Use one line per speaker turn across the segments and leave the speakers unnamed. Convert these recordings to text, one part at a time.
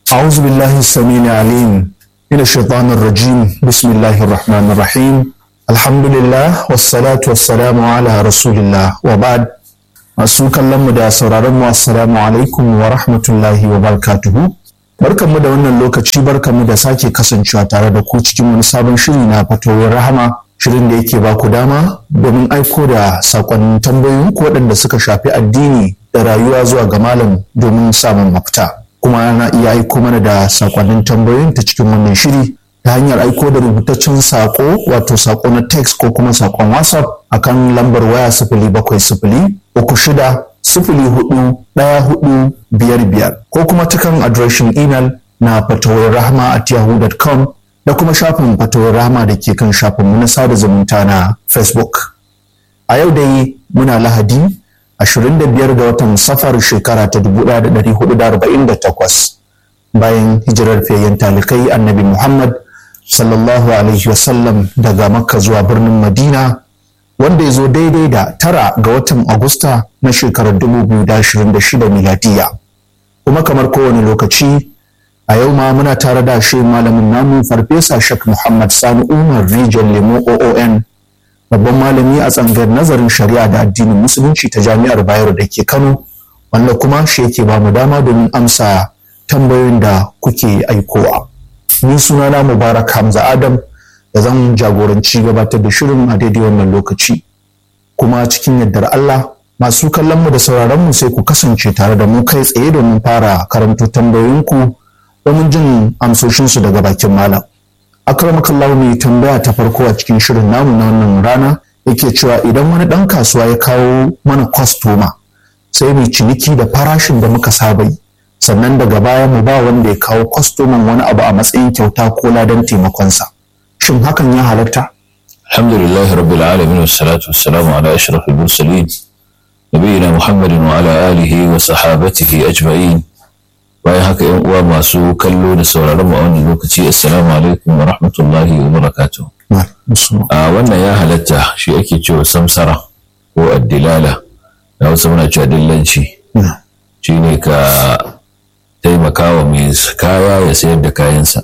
أعوذ بالله السميع العليم من الشيطان الرجيم بسم الله الرحمن الرحيم الحمد لله والصلاة والسلام على رسول الله وبعد masu kallon mu da sauraron mu assalamu alaikum wa rahmatullahi wa barakatuhu barkanmu da wannan lokaci barkanmu da sake kasancewa tare da ku cikin wani sabon shiri na fatoyin rahama shirin da yake ba ku dama domin aiko da sakonnin tambayoyin ku waɗanda suka shafi addini da rayuwa zuwa ga malam domin samun mafita kuma ana iya aiko mana da sakonnin tambayoyin ta cikin wannan shiri ta hanyar aiko da rubutaccen sako wato sako na text ko kuma sakon whatsapp akan lambar waya sifili bakwai sifili uku shida sifili hudu ɗaya hudu biyar biyar ko kuma ta kan adireshin imel na fatawar rahama at yahoo.com da kuma shafin fatawar rahama da ke kan shafinmu na sada zumunta na facebook a yau dai muna lahadi 25 ga watan safar shekara ta 1448 bayan hijirar fiyayyen talikai annabi muhammad sallallahu alaihi wasallam daga makka zuwa birnin madina wanda ya zo daidai da tara ga watan agusta na shekarar 2026 miladiya kuma kamar kowane lokaci a yau ma muna tare da shi malamin namu farfesa shak muhammad sani umar rijal lemo oon babban malami a tsangar nazarin shari'a da addinin musulunci ta jami'ar bayero da ke kano wanda kuma shi yake ba mu dama domin amsa tambayoyin da kuke aikowa ni sunana mubarak hamza adam da zan jagoranci gabatar da shirin a daidai wannan lokaci kuma cikin yardar allah masu kallon mu da sauraron mu sai ku kasance tare da mu kai tsaye domin fara karanto tambayoyinku domin jin amsoshinsu daga bakin malam akramakallahu mai tambaya ta farko a cikin shirin namu na wannan rana yake cewa idan wani ɗan kasuwa ya kawo mana kwastoma sai mai ciniki da farashin da muka saba yi sannan daga baya mu ba wanda ya kawo kwastoman wani abu a matsayin kyauta ko ladan taimakonsa shin hakan ya halatta
alhamdulillahi rabbil alamin wassalatu wassalamu ala ashrafil mursalin nabiyina muhammadin wa ala alihi wa sahabatihi ajma'in bayan haka yan uwa masu kallo da sauraron mu a wannan lokaci assalamu alaikum wa rahmatullahi wa barakatuh a wannan ya halatta shi ake cewa samsara ko addilala na wasu muna cewa dillanci shine ka taimaka wa mai kaya ya sayar da kayansa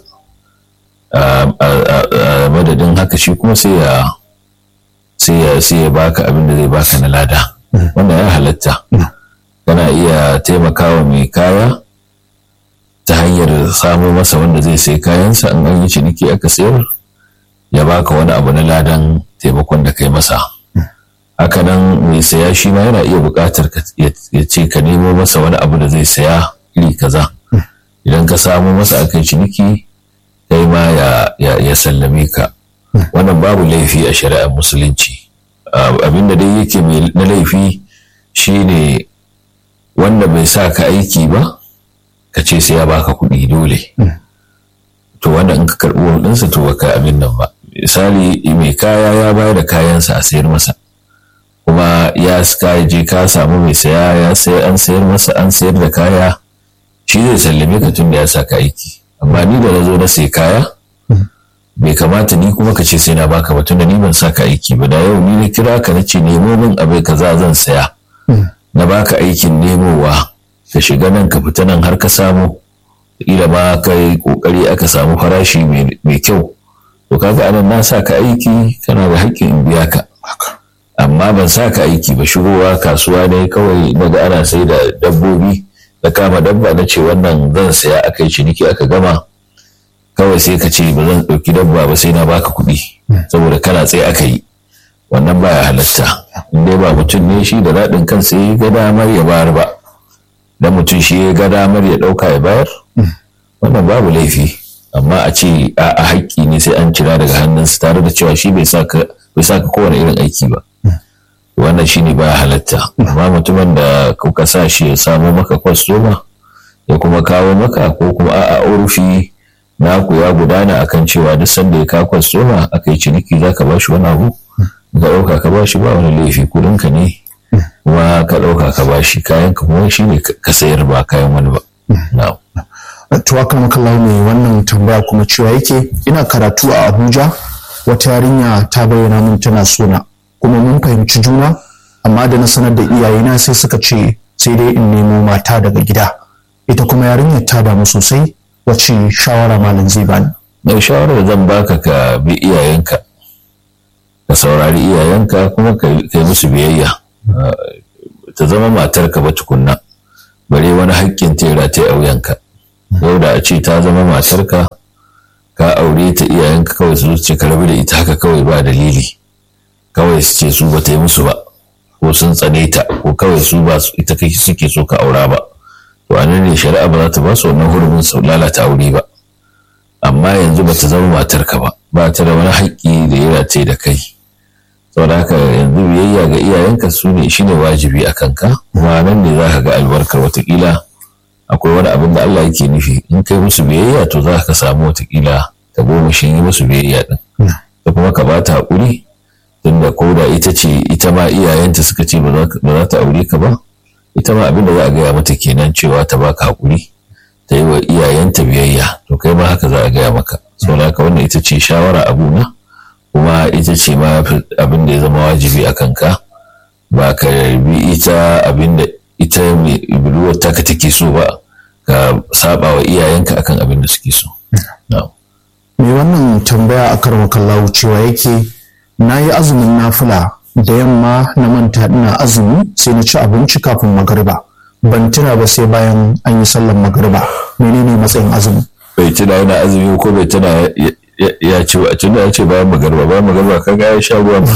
a madadin haka shi kuma sai ya sai ya baka abin da zai baka na lada wannan ya halatta kana iya taimakawa mai kaya ta hanyar samo masa wanda zai sai kayansa in an yi ciniki aka sayar ya baka wani abu na ladan taimakon da kai masa hakanan mai saya shi ma yana iya buƙatar ya ce ka nemo masa wani abu da zai saya iri kaza idan ka samo masa aka yi ciniki kai ma ya sallame ka wannan babu laifi a shari'ar musulunci abinda dai yake na laifi shine wanda bai sa ka aiki ba ka ce sai ya baka kuɗi dole to wanda in ka karɓi ɗinsa to baka abin nan ba misali mai kaya ya bayar da kayansa a sayar masa kuma ya ka je ka samu mai saya ya sayar an sayar masa an sayar da kaya shi zai sallame ka tun da ya sa ka aiki amma ni da na zo na sai kaya bai kamata ni kuma ka ce sai na baka ba tun da ni ban sa ka aiki ba da yau ni na kira ka na ce nemo min abai kaza zan saya na baka aikin nemowa ka shiga nan ka fita nan har ka samu ila ma ka yi kokari aka samu farashi mai kyau to kaga anan na sa ka aiki kana da haƙƙin in biya ka amma ban sa ka aiki ba shigowa kasuwa ne kawai daga ana sai da dabbobi da kama dabba na ce wannan zan saya aka yi ciniki aka gama kawai sai ka ce ba zan ɗauki dabba ba sai na baka kuɗi saboda kana tsaye aka yi wannan baya halatta in dai ba mutum ne shi da daɗin kansa ya ga damar ya bayar ba da mutum shi ya ga damar ya ɗauka ya bayar wannan babu laifi amma a ce a haƙƙi ne sai an cira daga hannunsa tare da cewa shi bai sa ka kowane irin aiki ba wannan shine baya halatta amma mutumin da kuka sa shi ya samo maka kwastoma ya kuma kawo maka ko kuma a'a urufi naku ya gudana akan cewa duk sanda ya kawo kwastoma aka yi ciniki za ka ba shi wani abu ka ɗauka ka ba shi ba wani laifi kuɗinka ne kuma ka ɗauka ka ba shi kayan ka kuma shi ne ka sayar ba kayan wani ba.
Tuwaka makallahu mai wannan tambaya kuma cewa yake ina karatu a Abuja wata yarinya ta bayyana min tana sona kuma mun fahimci juna amma da na sanar da iyayena sai suka ce sai dai in nemo mata daga gida ita kuma yarinyar ta damu sosai wace shawara malam zai bani
mai shawarar zan baka ka bi iyayenka ka saurari iyayenka kuma ka yi musu biyayya ta zama matarka ba tukunna bare wani haƙƙin tera ta auyanka yau da a ce ta zama matarka ka aure ta iyayenka kawai su ce ka rabu da ita haka kawai ba dalili kawai su ce su ba ta yi musu ba ko sun tsane ta ko kawai su ba ita kai suke so ka aura ba to anan ne shari'a ba za ta ba su wannan hurumin su lalata aure ba amma yanzu ba ta zama matarka ba ba ta da wani haƙƙi da ya race da kai saboda haka yanzu biyayya ga iyayenka su ne shine wajibi a kanka kuma nan ne za ka ga albarkar watakila akwai wani abin da Allah yake nufi in kai musu biyayya to za ka samu watakila ta goma shi yi musu biyayya din da kuma ka ba ta haƙuri tunda ko da ita ce ita ma iyayenta suka ce ba za ta aure ka ba ita ma abin da za a gaya mata kenan cewa ta baka haƙuri ta yi wa iyayenta biyayya to kai ma haka za a gaya maka saboda haka wannan ita ce shawara abu na kuma ita ce ma abin da ya zama wajibi a kanka ba ka bi ita abin da ita mai budurwar taka take so ba ka saba wa iyayenka akan abin da suke so.
Me wannan tambaya a karwa kallawu cewa yake na yi azumin nafila da yamma na manta ina azumi sai na ci abinci kafin magariba ban tuna ba sai bayan an yi sallar magariba menene matsayin azumi
bai tuna yana azumi ko bai tuna ya ce ba tunda ya ce bayan magariba bayan magariba kaga ya sha ruwa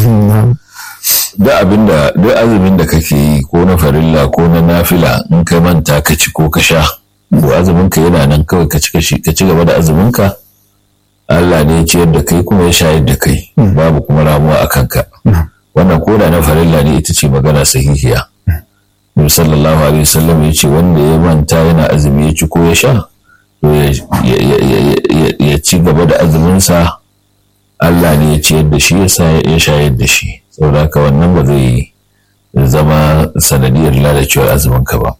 duk abin da duk azumin da kake yi ko na farilla ko na nafila in ka manta ka ci ko ka sha ko azumin ka yana nan kawai ka ci ka ci gaba da azumin ka Allah ne ya ciyar da kai kuma ya shayar da kai babu kuma ramuwa a kanka wannan koda na farilla ne ita ce magana sahihiya Nabi sallallahu alaihi wasallam ya ce wanda ya manta yana azumi ya ci ko ya sha to ya ci gaba da azuminsa Allah ne ya ciyar da shi ya shayar da shi saboda haka wannan ba zai zama sanadiyar lalacewar azuminka ba.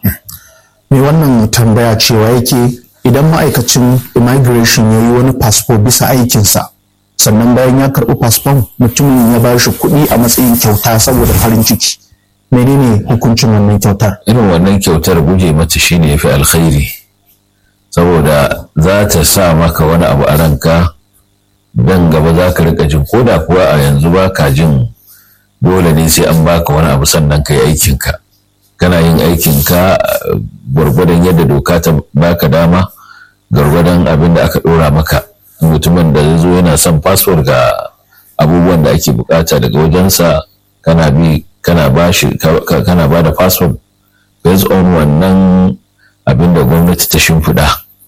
Me wannan tambaya cewa yake idan ma'aikacin immigration ya yi wani fasfo bisa aikinsa sannan bayan ya karɓi fasfon mutumin ya ba shi kuɗi a matsayin kyauta saboda farin ciki menene hukuncin wannan kyautar
irin wannan kyautar guje mata shine yafi alkhairi saboda za ta sa maka wani abu a ranka dan gaba za ka rika jin koda kuwa a yanzu ba ka jin dole ne sai an baka wani abu sannan ka yi aikinka kana yin aikinka gwargwadon yadda doka ta baka dama gwargwadon abin da aka ɗora maka mutumin da zai zo yana son fasfor ga abubuwan da ake bukata daga wajensa kana bi kana ba shi kana ba da fasfor based on wannan abin da gwamnati ta shimfiɗa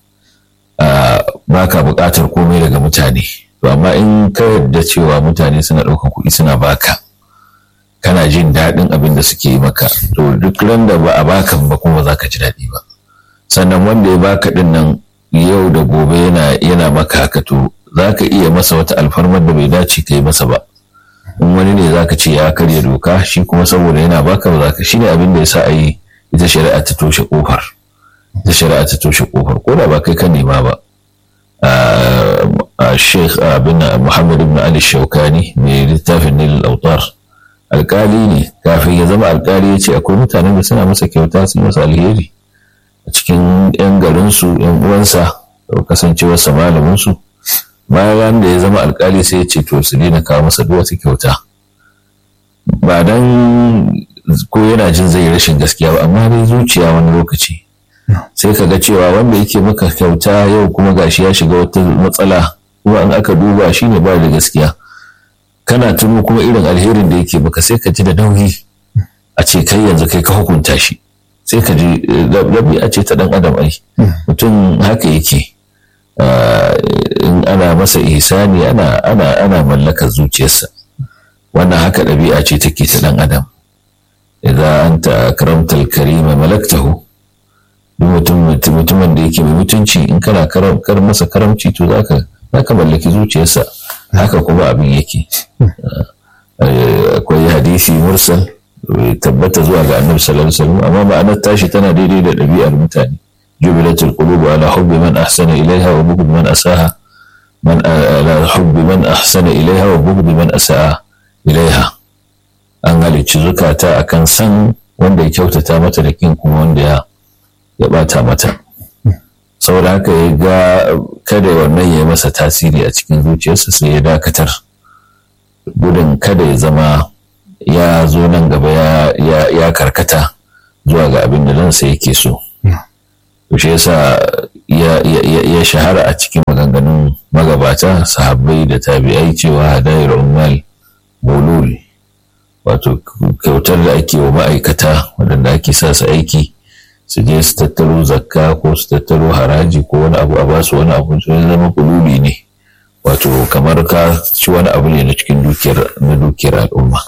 ba ka buƙatar komai daga mutane to amma in ka yarda cewa mutane suna ɗaukar kuɗi suna baka kana jin daɗin abin da suke yi maka to duk ran da ba a baka ba kuma za ka ji daɗi ba sannan wanda ya baka ɗin nan yau da gobe yana yana maka haka to za ka iya masa wata alfarmar da bai dace ka yi masa ba in wani ne za ka ce ya karya doka shi kuma saboda yana baka ba za ka shi ne abin da ya sa a yi ita shari'a ta toshe kofar ita shari'a ta toshe kofar ko da ba kai ka nema ba Sheikh bin Muhammad ibn Ali Shaukani mai littafin Nil Autar alkali ne kafin ya zama alkali ya ce akwai mutanen da suna masa kyauta su masa alheri a cikin 'yan garinsu 'yan uwansa da kasancewarsa malaminsu bayan da ya zama alkali sai ya ce to su daina kawo masa duk wata kyauta ba dan ko yana jin zai rashin gaskiya ba amma dai zuciya wani lokaci sai ka ga cewa wanda yake maka kyauta yau kuma gashi ya shiga wata matsala kuma in aka duba shi ne ba da gaskiya kana tuno kuma irin alherin da yake maka sai ka ji da nauyi a ce kai yanzu kai ka hukunta shi sai ka ji a ce ta dan adam ai mutum haka yake in ana masa ihsani ana ana ana mallaka zuciyarsa wannan haka ɗabi'a ce take ta dan adam idza anta akramta al-karima malaktahu mutumin da yake mai mutunci in kana kar masa karamci to zaka zaka mallaki zuciyarsa haka kuma abin yake akwai hadisi mursal tabbata zuwa ga annabi sallallahu alaihi wasallam amma ma'anar tashi tana daidai da ɗabi'ar mutane jubilatul qulub ala hubbi man ahsana ilaiha wa bughd man asaha man ala hubbi man ahsana ilaiha wa bughd man asaa ilaiha an halicci zukata akan san wanda ya kyautata mata da kin kuma wanda ya ya bata mata saboda saboda haka ya ga kada wannan ya yi masa tasiri a cikin zuciyarsa sai ya dakatar gudun kada ya zama ya zo nan gaba ya karkata zuwa ga abin da ransa yake so to shi yasa ya shahara a cikin maganganun magabata sahabbai da tabi'ai cewa hadayar ummal bulul wato kyautar da ake wa ma'aikata waɗanda ake sa su aiki su je su tattaro zakka ko su tattaro haraji ko wani abu a basu wani abu su zama kululi ne wato kamar ka ci wani abu ne na cikin dukiyar na dukiyar al'umma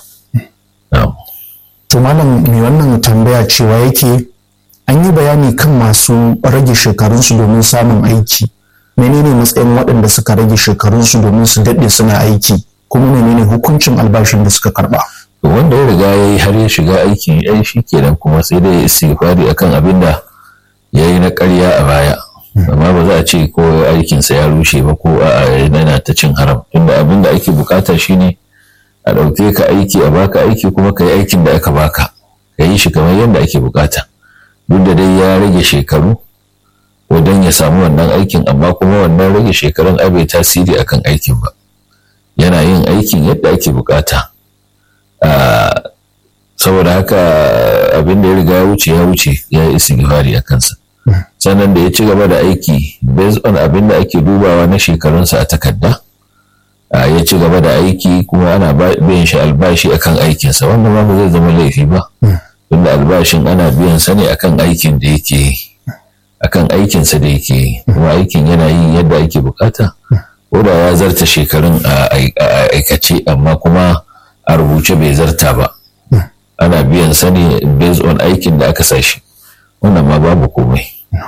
to malam mai wannan tambaya cewa yake an yi bayani kan masu rage shekarunsu domin samun aiki menene matsayin waɗanda suka rage shekarunsu domin su daɗe suna aiki kuma menene hukuncin albashin da suka karɓa
wanda ya riga ya yi har ya shiga aiki ya shi kenan kuma sai dai ya istighfari akan abin da ya yi na ƙarya a baya amma ba za a ce ko aikinsa ya rushe ba ko a yana ta cin haram tunda abin da ake bukata shine a ɗauke ka aiki a baka aiki kuma ka yi aikin da aka baka ka yi shi kamar yadda ake bukata duk da dai ya rage shekaru wajen ya samu wannan aikin amma kuma wannan rage shekarun ai bai tasiri akan aikin ba yana yin aikin yadda ake bukata saboda haka abin da ya riga ya wuce ya wuce ya yi istighfari a kansa sannan da ya ci gaba da aiki based on abin da ake dubawa na shekarunsa a takarda ya ci gaba da aiki kuma ana biyan shi albashi akan aikinsa wannan ma ba zai zama laifi ba tunda albashin ana biyan sa ne akan aikin da yake akan aikinsa da yake kuma aikin yana yin yadda ake bukata ko da ya zarta shekarun a aikace amma kuma a rubuce bai zarta ba ana biyan sa ne based on aikin da aka sashi wannan ma babu komai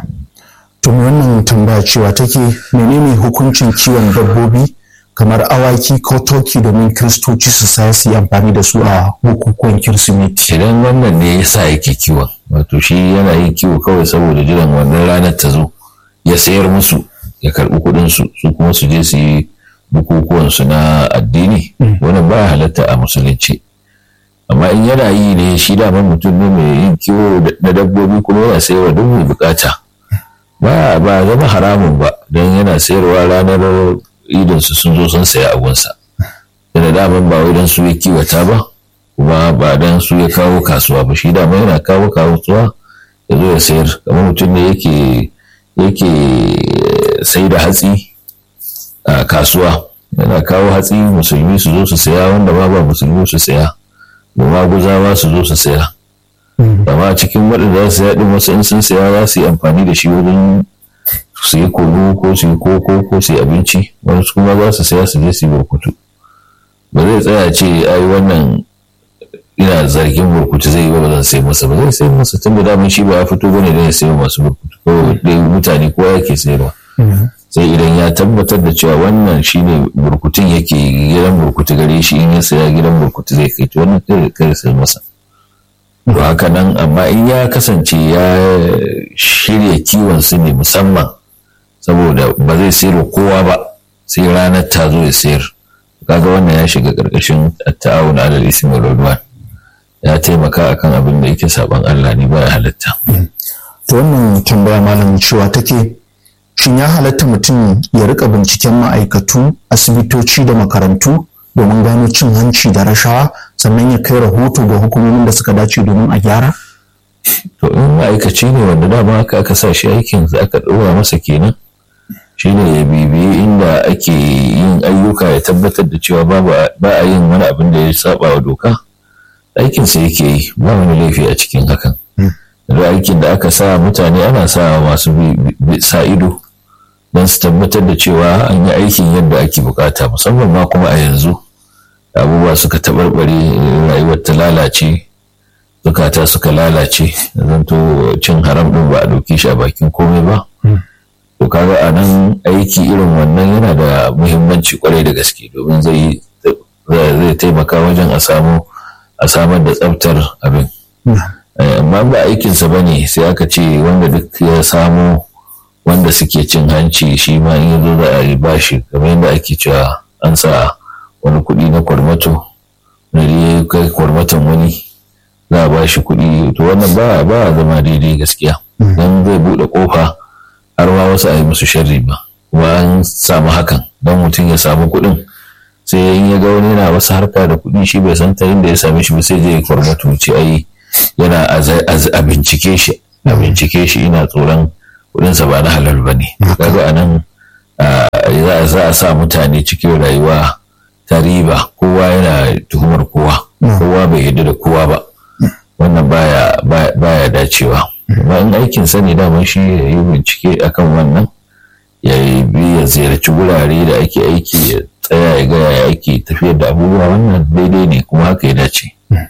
to wannan tambaya cewa take menene hukuncin kiwon dabbobi kamar awaki ko toki domin kiristoci su saya su yi amfani da su a bukukuwan kirsimeti
idan wannan ne yasa yake kiwon wato shi yana yin kiwo kawai saboda jiran wannan ranar ta zo ya sayar musu ya karɓi kuɗin su su kuma su je su yi bukukuwan su na addini wannan ba halatta a musulunci amma in yana yi ne shi daman mutum ne mai yin kiwo na dabbobi kuma yana sayarwa duk mai bukata ba ba zama haramun ba don yana sayarwa ranar idinsu sun zo sun saya abunsa da daman ba wai don su ya kiwata ba kuma ba don su ya kawo kasuwa ba shi dama yana kawo kasuwa ya zo ya sayar kamar mutum ne yake yake sai da hatsi a kasuwa yana kawo hatsi musulmi su zo su saya wanda ma ba musulmi su saya da maguzawa su zo su saya amma cikin waɗanda za su saya ɗin wasu in sun saya za su yi amfani da shi wajen su yi kunu ko su yi koko ko su yi abinci wasu kuma za su saya su je su yi burkutu ba zai tsaya ce ai wannan ina zargin burkutu zai yi ba zan sai masa ba zai sai masa tun da daman shi ba ya fito bane da ya sayi masu burkutu ko dai mutane kowa yake sayarwa sai idan ya tabbatar da cewa wannan shine burkutun yake gidan burkutu gare shi in ya saya gidan burkutu zai kai to wannan kai kai sai masa to haka nan amma in ya kasance ya shirya kiwon su ne musamman saboda ba zai sayar kowa ba sai ranar ta zo ya sayar kaga wannan ya shiga karkashin ta'awun alal ismi wal udwan ya taimaka akan abin da yake saban Allah ne ba ya halatta
to wannan tambaya malam cewa take shin ya halatta mutum ya rika binciken ma'aikatu asibitoci da makarantu domin gano cin hanci da rashawa sannan ya kai rahoto ga hukumomin da suka dace domin a gyara
to in ma'aikaci ne wanda dama aka aka sa shi aikin da aka ɗora masa kenan shine ya bibiyi inda ake yin ayyuka ya tabbatar da cewa ba a yin wani abin da ya saba wa doka aikinsa yake yi ba wani laifi a cikin hakan da aikin da aka sa mutane ana sa masu sa ido don su tabbatar da cewa an yi aikin yadda ake bukata musamman ma kuma a yanzu abubuwa suka taɓarɓare rayuwar ta lalace zukata suka lalace zanto cin haram ɗin ba a ɗauke shi a bakin komai ba to kaga a nan aiki irin wannan yana da muhimmanci kwarai da gaske domin zai zai taimaka wajen a samu a samar da tsaftar abin amma ba aikinsa ba ne sai aka ce wanda duk ya samu wanda suke cin hanci shi ma in yazo za a yi bashi kamar yadda ake cewa an sa wani kuɗi na kwarmato na ya kai kwarmaton wani za a bashi kuɗi to wannan ba ba zama daidai gaskiya dan zai buɗe ƙofa har ma wasu a yi musu sharri ba kuma an samu hakan don mutum ya samu kuɗin sai in ya ga wani yana wasu harka da kuɗi shi bai san ta inda ya same shi ba sai zai kwarmatu ce ai yana a bincike shi a bincike shi ina tsoron kuɗinsa ba na halal ba ne kaga a nan za a sa mutane cikin rayuwa ta riba kowa yana tuhumar kowa kowa bai yarda da kowa ba wannan baya baya dacewa amma in aikin sani daman shi ya yi bincike akan wannan ya bi ya ziyarci wurare da ake aiki ya tsaya ya gaya ya ake tafiyar da abubuwa wannan daidai ne kuma haka ya dace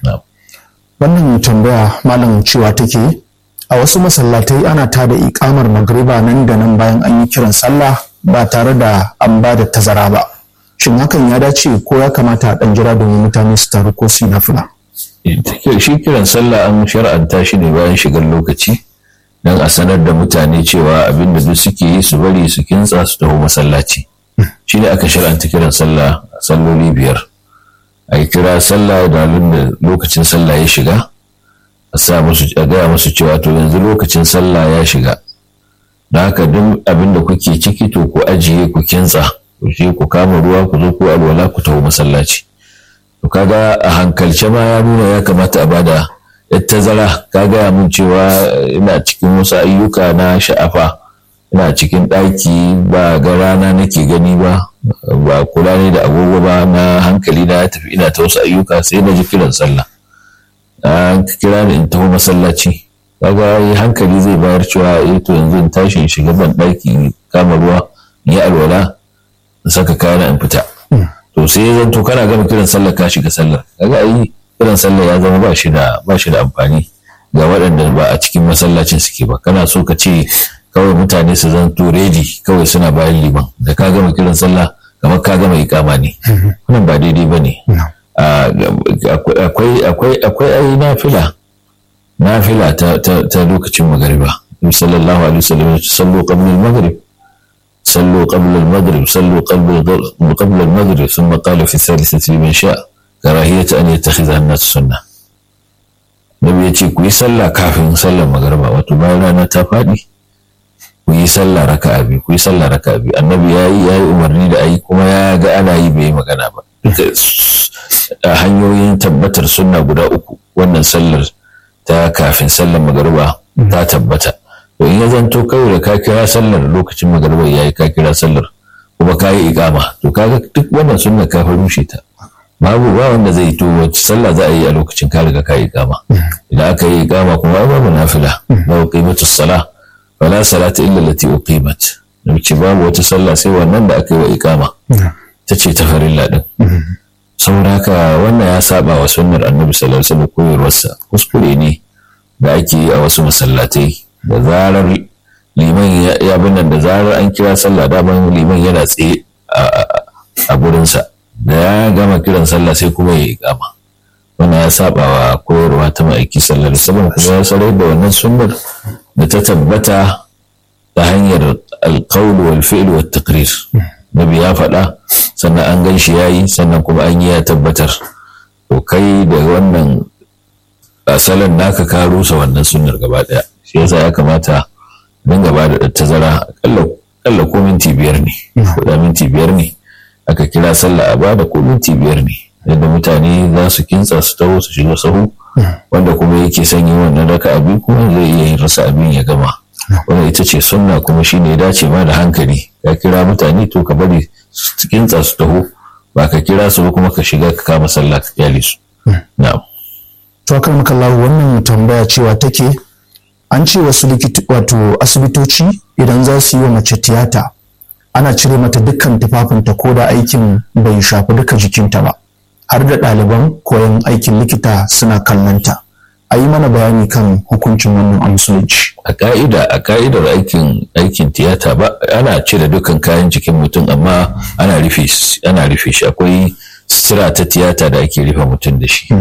wannan tambaya malam cewa take a wasu masallatai ana tada ikamar magriba nan da nan bayan an yi kiran sallah ba tare da an ba da tazara ba shin hakan ya dace ko ya kamata a ɗan jira domin mutane su taru ko su yi nafila
shi kiran sallah an shar'anta shi ne bayan shigar lokaci don a sanar da mutane cewa abin da duk suke yi su bari su kintsa su taho masallaci shi ne aka shar'anta kiran sallah salloli biyar a yi kira sallah da da lokacin sallah ya shiga a sa musu a gaya musu cewa to yanzu lokacin sallah ya shiga da haka duk abin da kuke ciki to ku ajiye ku kintsa ku je ku kama ruwa ku zo ku alwala ku taho masallaci to kaga a hankalce ma ya nuna ya kamata a bada tazara ka gaya min cewa ina cikin wasu ayyuka na sha'afa ina cikin ɗaki ba ga rana nake gani ba ba kula ne da agogo ba na hankali na ya tafi ina ta wasu ayyuka sai na ji kiran sallah an kira ni in taho masallaci kaga hankali zai bayar cewa eh to yanzu in tashi in shiga ban ɗaki kama ruwa in yi alwala in saka kayana in fita to sai zan to kana gama kiran sallar ka shiga sallar kaga ai kiran sallar ya zama ba shi da ba shi da amfani ga waɗanda ba a cikin masallacin suke ba kana so ka ce kawai mutane su zan to ready kawai suna bayan liman da ka gama kiran sallah kamar ka gama ikama ne wannan ba daidai ba ne akwai akwai akwai ai nafila nafila ta ta lokacin magariba sallallahu alaihi wasallam sallu qabla al-maghrib صلوا قبل المغرب صلوا قبل قبل المغرب ثم قال في الثالثة لمن شاء كراهية أن يتخذها الناس سنة Nabi ya ce ku yi sallah kafin sallar magariba wato bayan rana ta faɗi ku yi sallah raka abi ku yi sallah raka abi annabi ya yi ya yi umarni da ayi kuma ya ga ana yi bai magana ba duka hanyoyin tabbatar sunna guda uku wannan sallar ta kafin sallar magariba ta tabbata to in ya zanto kawai da ka kira sallar lokacin magariba yayi ka kira sallar kuma ka yi ikama to kaga duk wannan sunna ka rushe ta babu ba wanda zai to wacce sallah za a yi a lokacin ka riga ka yi ikama idan aka yi ikama kuma babu nafila ba uqimatu salah wala salata illa allati uqimat ce babu wata sallah sai wannan da aka yi wa ikama ta ce ta farilla din saboda haka wannan ya saba wa sunnar annabi sallallahu alaihi wasallam koyarwarsa kuskure ne da ake yi a wasu masallatai da zarar liman ya nan da zarar an kira sallah daman liman yana tsaye a gurinsa da ya gama kiran sallah sai kuma ya yi kama wannan ya saba wa koyarwa ta ma'aiki sallar sallam kuma ya sarai da wannan sunnar da ta tabbata ta hanyar alƙawul wal fi'l wal taqrir nabi ya faɗa sannan an gan shi yayi sannan kuma an yi ya tabbatar to kai da wannan asalin naka ka rusa wannan sunnar gaba ɗaya shi yasa ya kamata dinga ba da tazara akalla ko minti biyar ne ko da minti biyar ne aka kira sallah a bada ko minti biyar ne yadda mutane za su kintsa su taho su shiga sahu wanda kuma yake son yin wannan raka abi kuma zai iya yin rasa abin ya gama wannan ita ce sunna kuma shine ya dace ma da hankali ka kira mutane to ka bari su kintsa su taho ba ka kira su ba kuma ka shiga ka kama sallah ka kyale su na'am
to kan makallahu wannan tambaya cewa take an ce wasu wato asibitoci idan za su yi wa mace tiyata ana cire mata dukkan tufafinta ko da aikin bai shafi duka jikinta ba har da ɗaliban koyon aikin likita suna kallonta a yi mana bayani kan hukuncin wannan a musulunci
a ka'ida a ka'idar aikin aikin tiyata ba ana cire dukkan kayan jikin mutum amma ana rufe ana rufe shi akwai sutura ta tiyata da ake rufe mutum da shi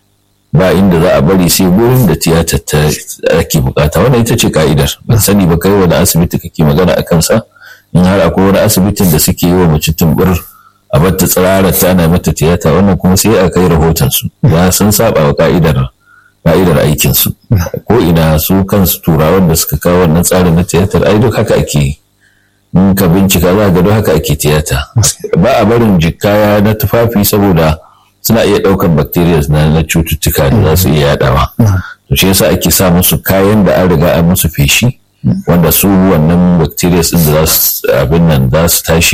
ba inda za a bari sai gurin da tiyata ta ake bukata wannan ita ce ka'idar ban sani ba kai wani asibiti kake magana a kansa in har akwai wani asibitin da suke yi wa mace tumbur a bata tsirarar ta ana mata tiyata wannan kuma sai a kai rahoton su ya sun saba wa ka'idar ka'idar aikin su ko ina su kansu turawan da suka kawo wannan tsarin na tiyatar ai duk haka ake yi in ka bincika za ga don haka ake tiyata ba a barin jikaya na tufafi saboda suna iya ɗaukar bacteria na cututtuka da za su iya yaɗawa to shi yasa ake sa musu kayan da an riga an musu feshi wanda su wannan bacteria din da za su abin nan za su tashi